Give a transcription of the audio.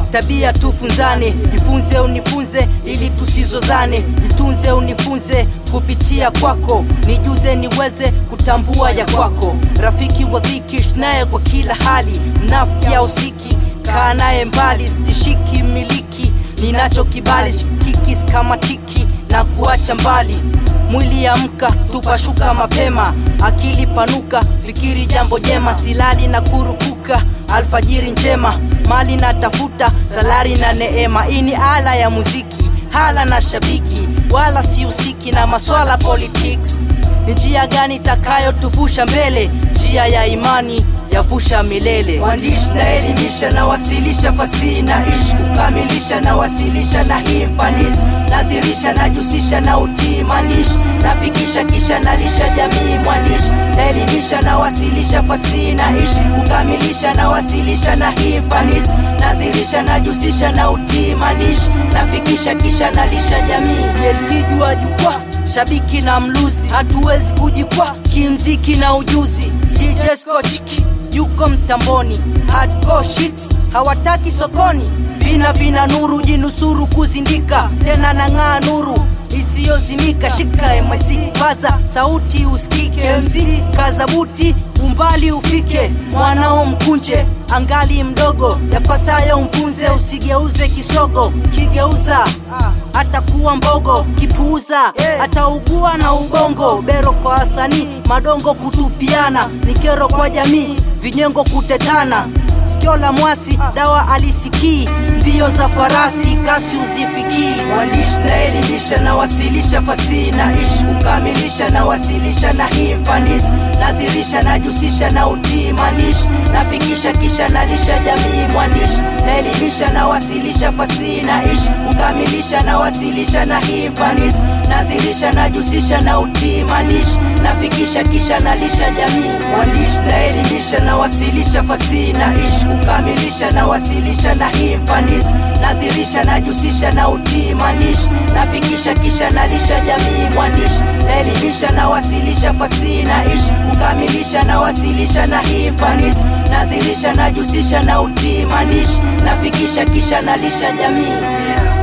tabia tufunzane, jifunze unifunze ili tusizozane, jitunze unifunze kupitia kwako, nijuze niweze kutambua ya kwako. Rafiki wa dhiki naye kwa kila hali, mnafiki au siki, kaa naye mbali, stishiki miliki, ninacho kibali, shikiki skamatiki na kuacha mbali mwili amka, tupashuka mapema, akili panuka, fikiri jambo jema, silali na kurupuka, alfajiri njema, mali na tafuta, salari na neema. Hii ni ala ya muziki, hala na shabiki, wala sihusiki na maswala politics. Ni njia gani itakayotuvusha mbele? Njia ya imani yavusha milele. Waandishi na elimisha na wasilisha fasihi na ishi kukamilisha na wasilisha na hii fanisi nazirisha najusisha na utii maandishi nafikisha kisha nalisha jamii mwandishi naelimisha na wasilisha fasihi na ishi kukamilisha na wasilisha na hii fanisi nazirisha najusisha na utii maandishi nafikisha kisha nalisha jamii yelkijwa jukwaa shabiki na mluzi hatuwezi kujikwa kimziki na ujuzi DJ Scotchki yuko mtamboni hardcore shit hawataki sokoni vina vina nuru jinusuru kuzindika tena nang'aa nuru isiyozimika shika MIC paza sauti usikike MC kazabuti umbali ufike mwanao mkunje angali mdogo yapasayo mfunze usigeuze kisogo kigeuza atakuwa mbogo kipuuza ataugua na ubongo bero kwa wasanii madongo kutupiana ni kero kwa jamii vinyengo kutetana sikio la mwasi dawa alisikii mbio za farasi kasi uzifikii mwandishi naelimisha na wasilisha fasihi na ishi kukamilisha na wasilisha na hii fanisi nazirisha najusisha na utii maandishi nafikisha kisha nalisha jamii mwandishi naelimisha na wasilisha fasihi na ishi kukamilisha na wasilisha na hii fanisi nazirisha najusisha na utii maandishi nafikisha kisha nalisha jamii mwandishi naelimisha na wasilisha fasihi na ishi kukamilisha na wasilisha na hii fanisi nazirisha najusisha na utii maandishi nafikisha kisha nalisha jamii mwandishi naelimisha na wasilisha fasihi na ishi kukamilisha na wasilisha na hii fanisi nazirisha najusisha na utii maandishi nafikisha kisha nalisha jamii